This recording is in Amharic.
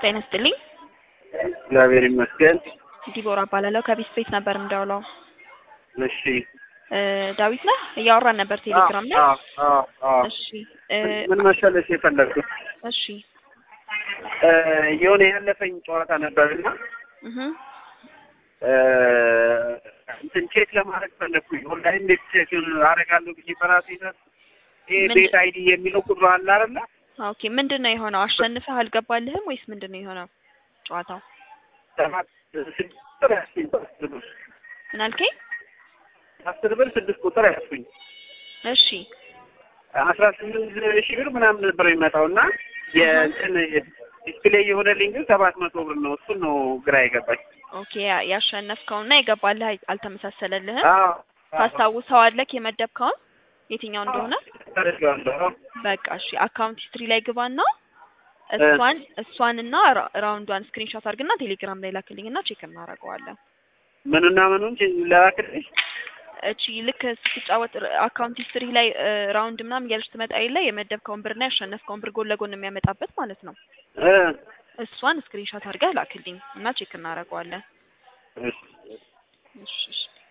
ጤና ይስጥልኝ። እግዚአብሔር ይመስገን። ዲቦራ እባላለሁ ከቢስ ቤት ነበር የምደውለው። እሺ እ ዳዊት ነህ? እያወራን ነበር ቴሌግራም ላይ። አዎ፣ አዎ፣ አዎ። እሺ እ ምን መሰለሽ የፈለግኩት እሺ እ የሆነ ያለፈኝ ጨዋታ ነበርና እህ እ እንትን ቼክ ለማድረግ ፈለግኩኝ። ኦንላይን እንዴት ቼክ አደርጋለሁ ብዬ በራሴ ነው። ይሄ ምንድን- ቤት አይዲ የሚለው ቁጥሩ አለ አይደለ? ኦኬ ምንድን ነው የሆነው? አሸንፈህ አልገባልህም ወይስ ምንድን ነው የሆነው ጨዋታው? ሰባት ስድስት ቁጥር ያስኩኝ አስር ብር ምን አልከኝ? አስር ብር ስድስት ቁጥር ያስኩኝ እሺ አስራ ስምንት ሺህ ብር ምናምን ነበር የሚመጣው እና የእንትን ዲስፕሌይ የሆነልኝ ግን ሰባት መቶ ብር ነው። እሱን ነው ግራ የገባኝ። ኦኬ ያ- ያሸነፍከውና የገባልህ አይ- አልተመሳሰለልህም? አዎ ታስታውሰዋለህ የመደብከውን የትኛው እንደሆነ? ተደርጋለሁ። በቃ እሺ አካውንት ሂስትሪ ላይ ግባና እሷን እሷንና ራ- ራውንዷን ስክሪንሾት አድርግና ቴሌግራም ላይ ላክልኝና ቼክ እናደርገዋለን። ምንና ምኑን ላክልሽ? እቺ ልክ ስትጫወት ር- አካውንት ሂስትሪ ላይ እ፣ ራውንድ ምናምን እያለች ትመጣ የለ የመደብከውን ብርና ያሸነፍከውን ብር ጎን ለጎን የሚያመጣበት ማለት ነው። እ እሷን ስክሪንሾት አድርገህ ላክልኝ እና ቼክ እናደርገዋለን። እሺ እሺ እሺ